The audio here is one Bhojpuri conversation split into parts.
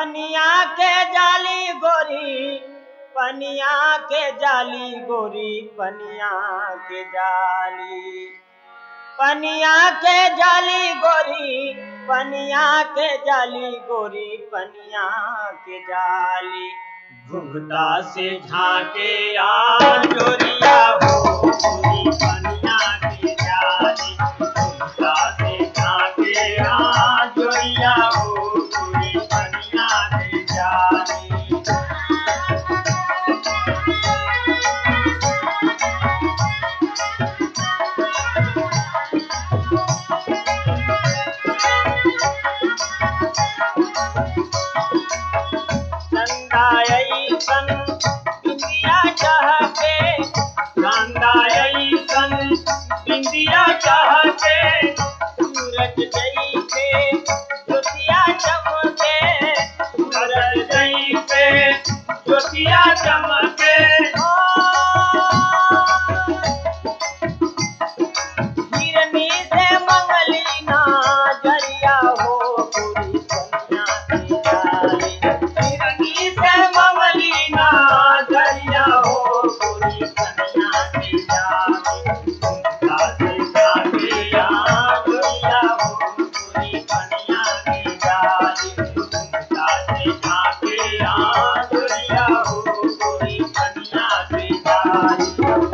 पनिया के जाली गोरी पनिया के जाली गोरी पनिया के जाली पनिया के जाली गोरी पनिया के जाली गोरी पनिया के जाली घुघता से झाके आ जोरिया हो गोरी पनिया के जाली घुघता से झाके आ जोरिया हो गोरी पनिया के जाली संदायई सन बिंदिया चाहते संदायई सन बिंदिया चाहते सूरज जई पे ज्योतिया चमके सूरज जई पे ज्योतिया चमके हिरनी से मंगली ना जरिया हो पूरी दुनिया की जाली हिरनी से मंगली ना जरिया हो पूरी दुनिया की जाली तुमका से जाके आ दुनिया हो पूरी दुनिया की जाली तुमका से जाके आ दुनिया हो पूरी दुनिया की जाली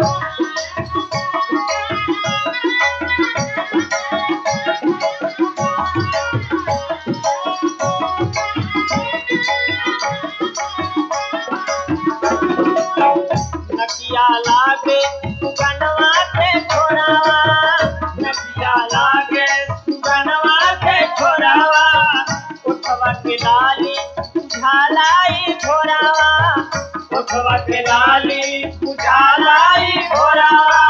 नकिया लागे सुगनवा से छोरावा नकिया लागे सुगनवा से छोरावा उठवा के लाली झालाई छोरावा उठवा के लाली उजालाई छोरावा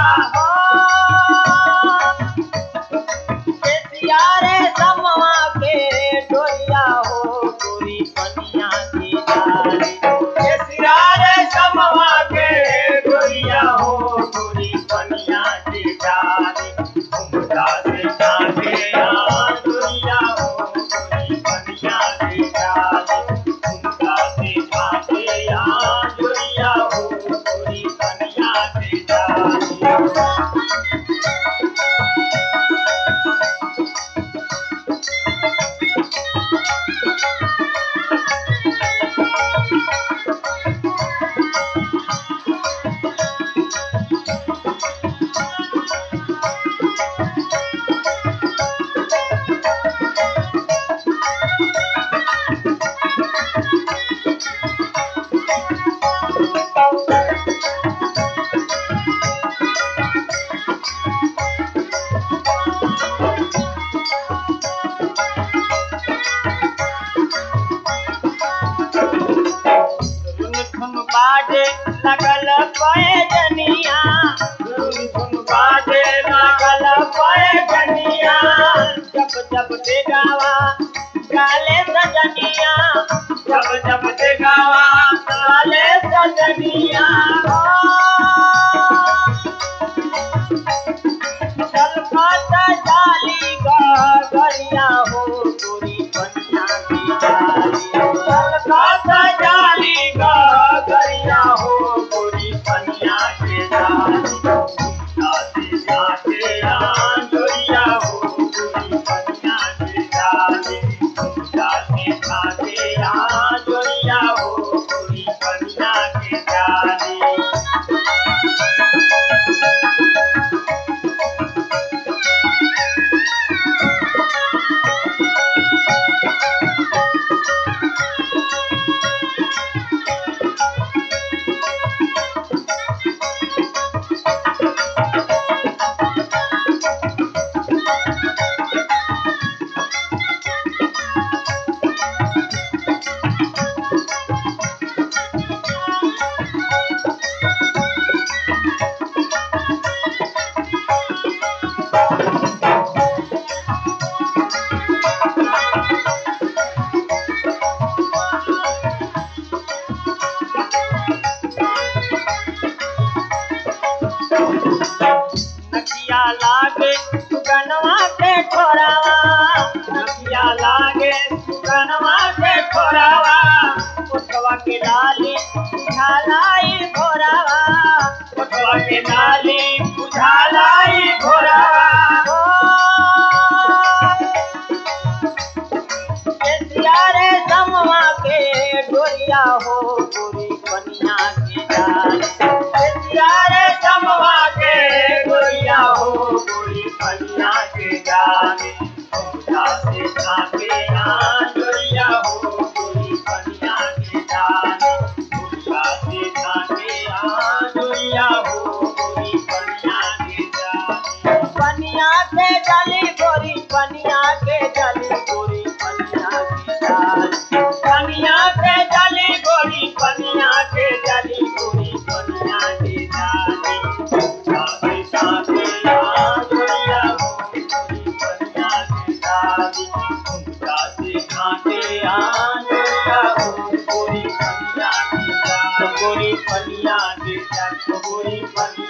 रे समवा के डोरिया हो गोरी पनिया की डाली रे समवा के डोरिया हो गोरी पनिया की डाली घुमता से जाके आ डोरिया हो गोरी पनिया की डाली घुमता से जाके आ डोरिया हो गोरी पनिया की डाली धुन धुन बाजे लगल पैजनिया धुन धुन बाजे लगल पैजनिया जब जब देगावा गाले सजनिया जब जब देगावा गाले सजनिया छलकत जाली गरिया हो गोरी पनिया की जाली छलकत जाली गरिया हो गोरी पनिया के जाली घुमता से जाके आ जोरिया हो गोरी पनिया के जाली घुमता से जाके आ जोरिया हो गोरी पनिया के जाली नकिया लागे सुगनवा के छोरावा नकिया लागे सुगनवा के छोरावा जाने घुंघटा से झाके आंजोरिया हो गोरी पनिया के जाने घुंघटा से झाके आंजोरिया हो गोरी पनिया के जाने पनिया के जली गोरी पनिया के जली गोरी पनिया के जाने पनिया के जली गोरी पनिया के जली गोरी पनिया के जाने साथे साथे आंजोरिया हो गोरी पनिया के जाने साथे साथे आंजोरिया हो गोरी पनिया के जाने गोरी पनिया के जाने गोरी पनिया